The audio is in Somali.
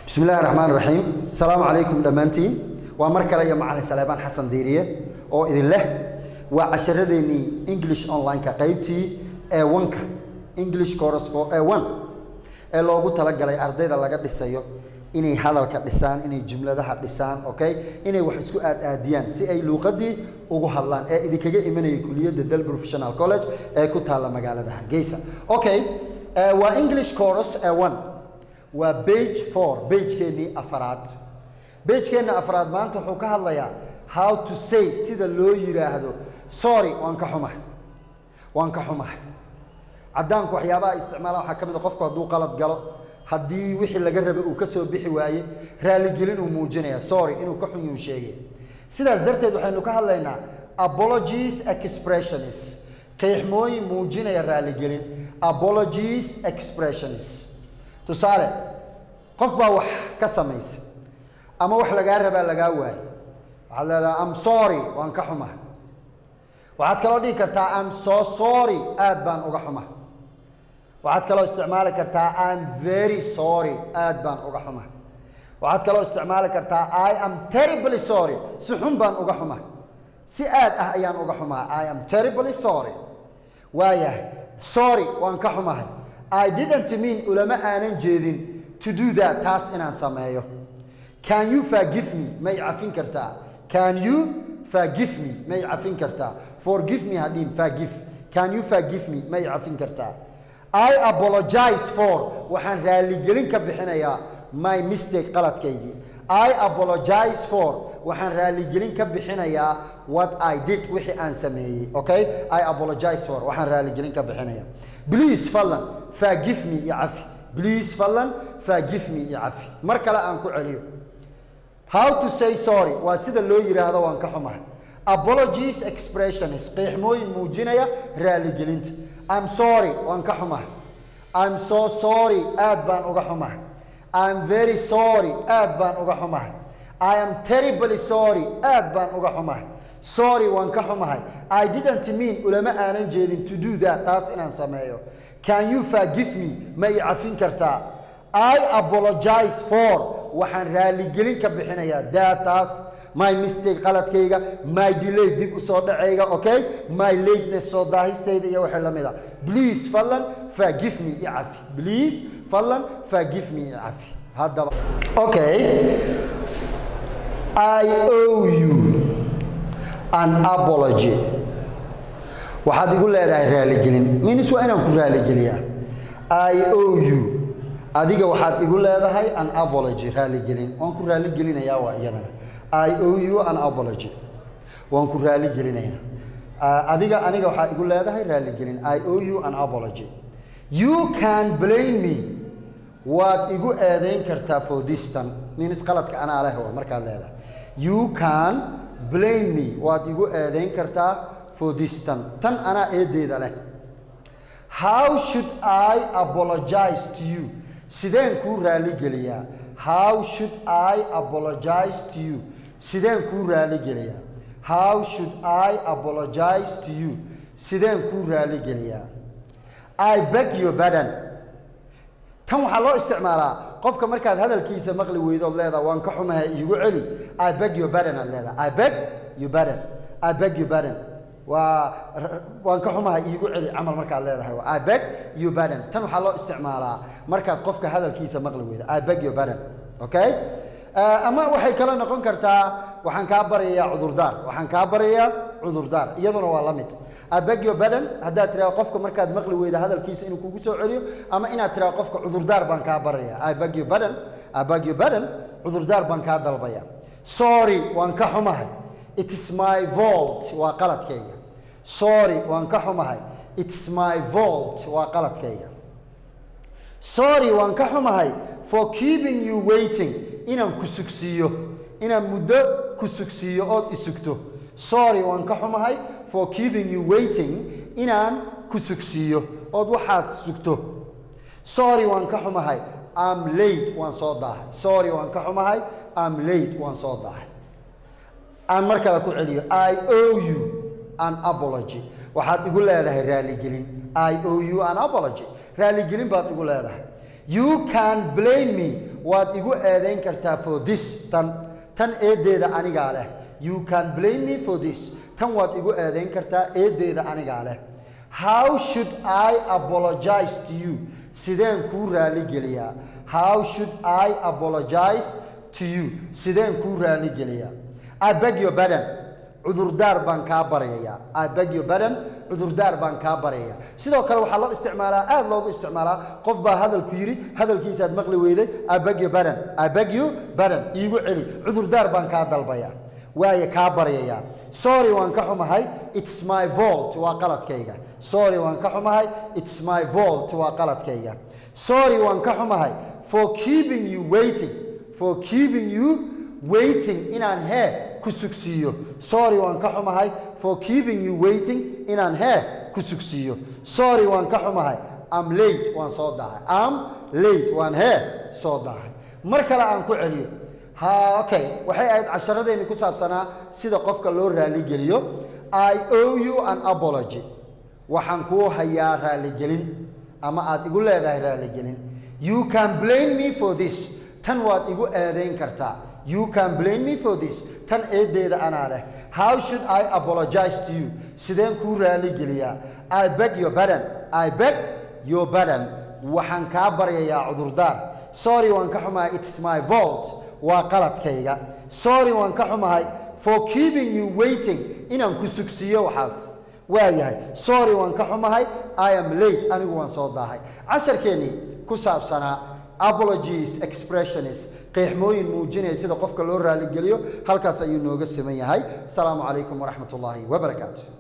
bismi illahi raxmaan raxiim asalaamu calaykum dhammaantiin waa mar kale iyo macalin saleebaan xasan diiriye oo idin leh waa casharadeenii english online-ka qaybtii ee wanka english course for e one ee loogu talagalay ardayda laga dhisayo inay hadalka dhisaan inay jumladaha dhisaan okay inay wax isku aad-aadiyaan si ay luuqadii ugu hadlaan ee idinkaga imanaya kuliyadda del professional college ee ku taalla magaalada hargeysa okay waa english course ee one waa bage four bagekeenii afaraad bagekeenna afraad maanta wuxuu ka hadlayaa how to say sida loo yiraahdo sorry waan ka xumahay waan ka xumahay caddaanku waxyaabaha isticmaalaan waxaa ka mid a qofku hadduu qalad galo haddii wixii laga rabay uu ka soo bixi waaye raaligelin uu muujinaya sorry inuu ka xun yuu sheegay sidaas darteed waxaynu ka hadlaynaa apologies expressionis qeexmooyin muujinaya raaligelin apologies expressionis tusaale qof baa wax ka samaysa ama wax lagaa rabaa lagaa waayo waxaad leedaha am sorry waan ka xumahay waxaad kaloo dhihi kartaa am so sorry aad baan uga xumahay waxaad kaloo isticmaali kartaa am very sorry aad baan uga xumahay waxaad kaloo isticmaali kartaa i am terribly sorry si xun baan uga xumahay si aad ah ayaan uga xumahay i am terribly sorry waayahay sorry waan ka xumahay i didn't mean ulama aanan jeedin to do that taas inaan sameeyo can you forgive me may cafin kartaa can you forgive me may cafin kartaa forgive me hadhiin forgive can you forgive me may cafin kartaa i apologize for waxaan raaligelin ka bixinayaa my mistake qaladkaygii i apologize for waxaan raaligelin ka bixinayaa what i did wixii aan sameeyey okay i apologize for waxaan raaligelin ka bixinayaa please fadlan forgive me iyo cafi please fadlan forgive me iyo cafi mar kale aan ku celiyo how to say sorry waa sida loo yidhaahdo waan ka xumahay apologies expressionis qeexmooyin muujinaya raaligelinta I'm sorry waan ka xumahay I'm so sorry aad baan uga xumahay I'm very sorry aad baan uga xumahay I am terribly sorry aad baan uga xumahay sorry waan ka xumahay I didn't mean ulama aanan jeedin to do that taas inaan sameeyo can you forgive me ma i cafin kartaa I apologize for waxaan raaligelin ka bixinayaa that taas my mistake qaladkayga my delay dib u soo dhacayga okay my lateness soo daahistayda iyo wixii la mid a please fadlan forgive me i cafi please fadlan forgive me i cafi haddaba okay i owe you an apology waxaad igu leedahay raaligelin minis waa inaan ku raaligeliyaa i owe you adiga waxaad igu leedahay an apology raaligelin waan ku raaligelinayaa waa iyadana i owe you an apology waan ku raaligelinayaa adiga aniga waxaad igu leedahay raaligelin i owe you an apology you can blame me waad igu eedayn kartaa for this tan minis qaladka anaa leh waa markaad leedahay you can blame me waad igu eedayn kartaa for this tan tan anaa eedeeda leh how should i apologize to you sideen kuu raaligeliyaa how should i apologize to you sideen kuu raaligeliyaa how should i apologize to you sideen kuu raaligeliyaa i beg your badan tan waxaa loo isticmaalaa qofka markaad hadalkiisa maqli weydood leedaha waan ka xumahay iigu celi i beg your badan aad leedaha i beg your badan i beg your badan waa waan ka xumahay iigu celi camal markaad leedahay i beg your badan tan waxaa loo isticmaalaa markaad qofka hadalkiisa maqli weydo i beg your badan okay ama waxay kala noqon kartaa waxaan kaa barayaa cudurdaar waxaan kaa barayaa cudurdaar iyaduna waa la mid abegyo badan haddaad tiraha qofka markaad maqli weyda hadalkiisa inuu kugu soo celiyo ama inaad tiraha qofka cudurdaar baan kaa baraya abegyo badan abegyo badan cudurdaar baan kaa dalbaya sorry waan ka xumahay it is my vault waa qaladkayga sorry waan ka xumahay it is my vault waa qaladkayga sorry waan ka xumahay for keeping you waiting inaan ku sugsiiyo inaan muddo ku sugsiiyo ood isugto sorry waan ka xumahay for keeping you waiting inaan ku sugsiiyo ood waxaas sugto sorry waan ka xumahay am late waan soo daahay sorry waan ka xumahay am late waan soo daahay aan mar kale ku celiyo i owe you an apology waxaad igu leedahay raaligelin i owe you an apology raaligelin baad igu leedahay you can blame me waad igu eedayn kartaa for this tan tan eedeeda anigaa leh you can blame me for this tan waad igu eedayn kartaa eedeeda anigaa leh how should i apologize to you sideen kuu raaligeliyaa how should i apologize to you sideen kuu raaligeliyaa i beg your pardon cudurdaar baan kaa baryayaa i beg your pardon cudurdaar baan kaa baryayaa sidoo kale waxaa loo isticmaalaa aad loogu isticmaalaa qof baa hadalku yidhi hadalkiisaad maqli weyday i beg your pardon i beg you pardon iigu celi cudurdaar baan kaa dalbayaa waaye kaa baryayaa sorry waan ka xumahay it's my fault waa qaladkayga sorry waan ka xumahay it's my fault waa qaladkayga sorry waan ka xumahay for keeping you waiting for keeping you waiting inaan hee ku sugsiiyo sorry waan ka xumahay for keeping you waiting inaan hee ku sugsiiyo sorry waan ka xumahay am late waan soo dahay am late waan hee soo dahay mar kale aan ku celiyo ha okay waxay ahayd casharadeenni ku saabsanaa sida qofka loo raaligeliyo i owe you an apology waxaan kuu hayaa raaligelin ama aad igu leedahay raaligelin you can blame me for this tan waad igu eedayn kartaa you can blame me for this tan eedeeda anaa leh how should i apologize to you sideen kuu raaligeliyaa i beg your pardon i beg your pardon waxaan kaa baryayaa cudurdaar sorry waan ka xumahay it's my fault waa qaladkayga sorry waan ka xumahay for keeping you waiting inaan ku sugsiiyo waxaas waa yahay sorry waan ka xumahay i am late anigu waan soo daahay casharkeennii ku saabsanaa apologies expressionis qeexmooyin muujinaya sida qofka loo raaligeliyo halkaas ayuu nooga siman yahay asalaamu calaykum waraxmat ullaahi wabarakaatu